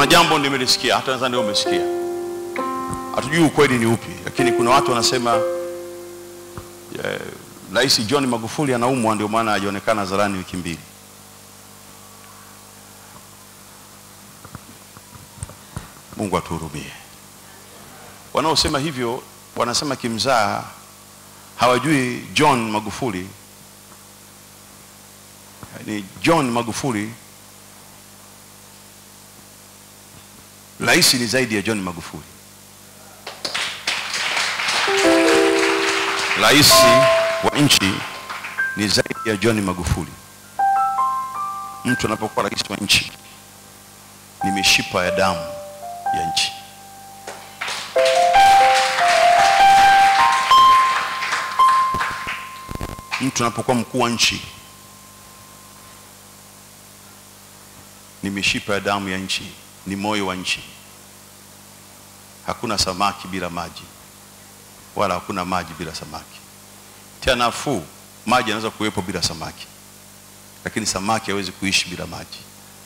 kuna jambo nimelisikia hata nadhani wewe umesikia hatujui ukweli ni upi lakini kuna watu wanasema eh, rais john magufuli anaumwa ndio maana hajaonekana hadharani wiki mbili mungu atuhurumie wanaosema hivyo wanasema kimzaa hawajui john magufuli ni john magufuli rais ni zaidi ya john magufuli rais wa nchi ni zaidi ya john magufuli mtu anapokuwa rais wa nchi ni mishipa ya damu ya nchi mtu anapokuwa mkuu wa nchi ni mishipa ya damu ya nchi ni moyo wa nchi hakuna samaki bila maji wala hakuna maji bila samaki tena nafuu maji yanaweza kuwepo bila samaki lakini samaki hawezi kuishi bila maji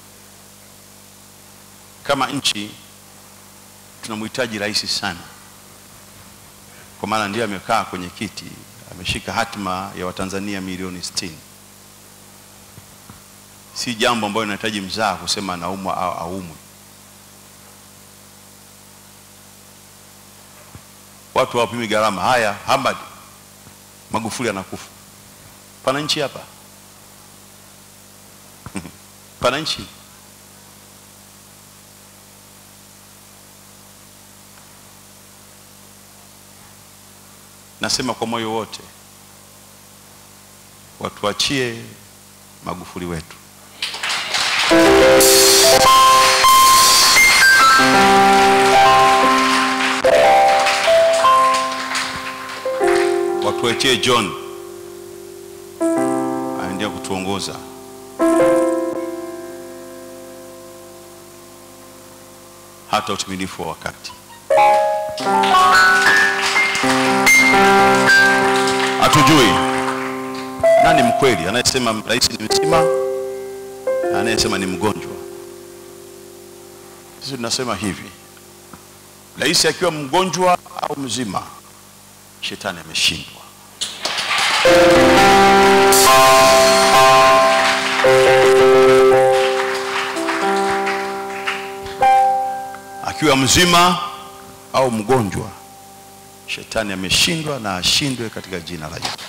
kama nchi tunamhitaji rais sana kwa maana ndiye amekaa kwenye kiti ameshika hatima ya watanzania milioni 60 si jambo ambalo linahitaji mzaa kusema anaumwa au aumwe watu hawapimi gharama haya Hamad Magufuli anakufa pana nchi hapa pana nchi nasema kwa moyo wote watuachie Magufuli wetu watuachie John aendelea kutuongoza hata utimilifu wa wakati. Hatujui nani mkweli, anayesema rais ni mzima na anayesema ni mgonjwa. Sisi tunasema hivi, rais akiwa mgonjwa au mzima, shetani ameshindwa. Akiwa mzima au mgonjwa, shetani ameshindwa na ashindwe katika jina la Yesu.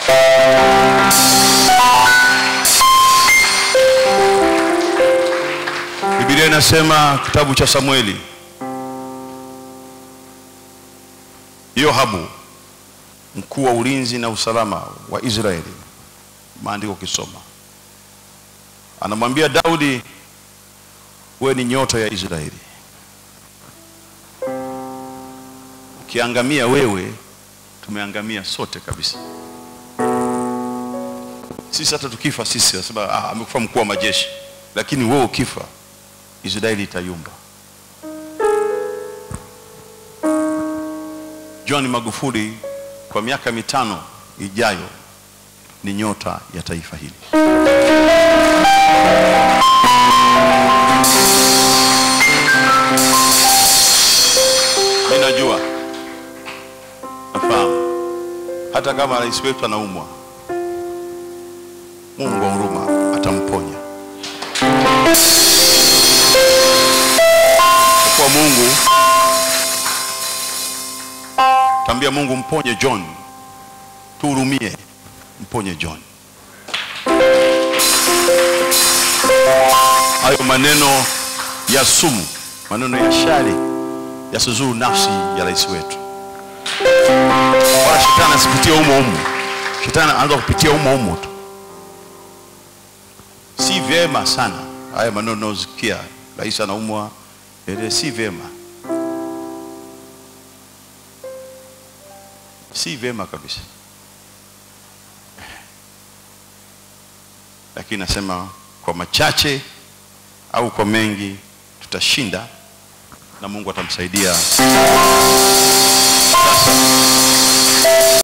Biblia inasema kitabu cha Samueli, Yoabu mkuu wa ulinzi na usalama wa Israeli, maandiko ukisoma, anamwambia Daudi, wewe ni nyota ya Israeli, ukiangamia wewe, tumeangamia sote kabisa. Sisi hata tukifa sisi nasema ah, amekufa mkuu wa majeshi, lakini wewe ukifa, Israeli itayumba. John Magufuli kwa miaka mitano ijayo ni nyota ya taifa hili. Mimi najua, nafahamu, hata kama rais wetu anaumwa, Mungu wa huruma atamponya. Kwa Mungu tambia Mungu mponye John, tuhurumie, mponye John. Hayo maneno ya sumu, maneno ya shari yasizuru nafsi ya rais wetu, wala shetani asipitie humo humo. Shetani anaanza kupitia humo humo tu. Si vyema sana haya maneno unayosikia, rais anaumwa, ele, si vyema si vyema kabisa, lakini nasema kwa machache au kwa mengi tutashinda na Mungu atamsaidia. Sasa